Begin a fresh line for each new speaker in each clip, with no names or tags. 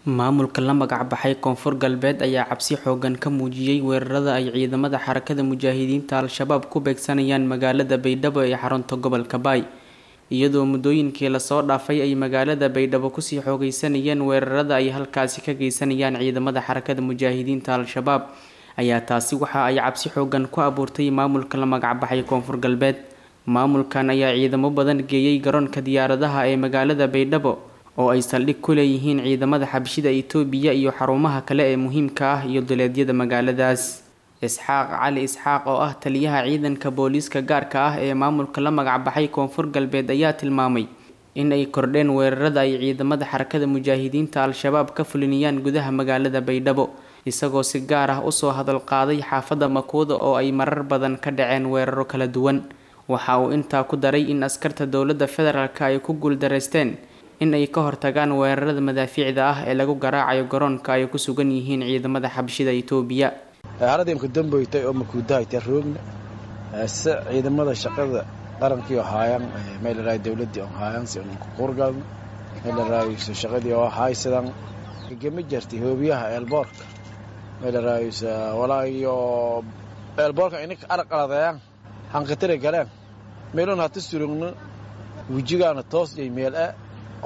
maamulka la magac baxay koonfur galbeed ayaa cabsi xoogan ka muujiyey weerarada ay ciidamada xarakada mujaahidiinta al-shabaab ku beegsanayaan magaalada baydhabo ee xarunta gobolka baay iyadoo muddooyinkii lasoo dhaafay ay magaalada baydhabo kusii xoogeysanayeen weerarada ay halkaasi ka geysanayaan ciidamada xarakada mujaahidiinta al-shabaab ayaa taasi waxa ay cabsi xoogan ku abuurtay maamulka la magac baxay koonfur galbeed maamulkan ayaa ciidamo badan geeyey garoonka diyaaradaha ee magaalada baydhabo oo ay saldhig ku leeyihiin ciidamada xabshida itoobiya iyo xarumaha kale ee muhiimka ah iyo duleedyada magaaladaas isxaaq cali isxaaq oo ah taliyaha ciidanka booliiska gaarka ah ee maamulka la magac baxay koonfur galbeed ayaa tilmaamay in ay kordheen weerarada ay ciidamada xarakada mujaahidiinta al-shabaab ka fulinayaan gudaha magaalada baydhabo isagoo si gaar ah usoo hadal qaaday xaafadda makuuda oo ay marar badan ka dhaceen weeraro kala duwan waxa uu intaa ku daray in askarta dowladda federaalk ay ku guuldareysteen in ay ka hortagaan weerarada madaafiicda ah ee lagu garaacayo garoonka ay ku sugan yihiin ciidamada xabshida itoobiya
haradimka damboytay oo makuudahayta roogna se ciidamada shaqada qarankii oo haayaan meelaraay dowladii oo haayaan si unku qurgalna meelaraayso shaqadii oo haysadan gama jartay hoobiyaha eelboorka meelaraaysa walaayo eelboorka ininka arqaladayaan hanqatira galeen meelun hata surugna wejigaana toos iyo meel ah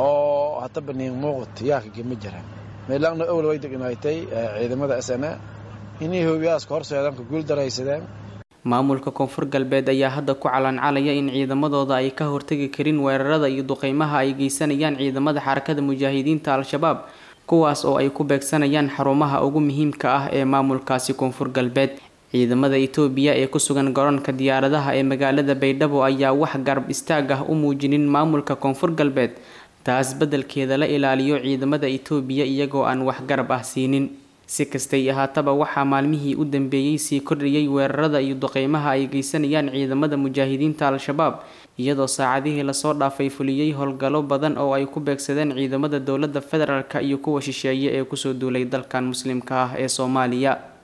oo hata baniin muuqat yaaka gama jiraan meelana owl way degnaaytay ciidamada s n a inay hoobiyahaas ka horseedaan ka guuldaraysadeen
maamulka koonfur galbeed ayaa hadda ku calaancalaya in ciidamadooda ay ka hortagi karin weerarada iyo duqeymaha ay geysanayaan ciidamada xarakada mujaahidiinta al-shabaab kuwaas oo ay ku beegsanayaan xarumaha ugu muhiimka ah ee maamulkaasi koonfur galbeed ciidamada itoobiya ee ku sugan garoonka diyaaradaha ee magaalada baydhabo ayaa wax garab istaag ah u muujinin maamulka koonfur galbeed taas beddelkeeda la ilaaliyo ciidamada itoobiya iyagoo aan wax garab ah siinin si kastay ahaataba waxaa maalmihii u dambeeyey sii kordhiyey weerarada iyo duqeymaha ay geysanayaan ciidamada mujaahidiinta al-shabaab iyadoo saacadihii lasoo dhaafay fuliyey howlgallo badan oo ay ku beegsadeen ciidamada dowladda federaalk iyo kuwa shisheeye ee kusoo duulay dalkan muslimka ah ee soomaaliya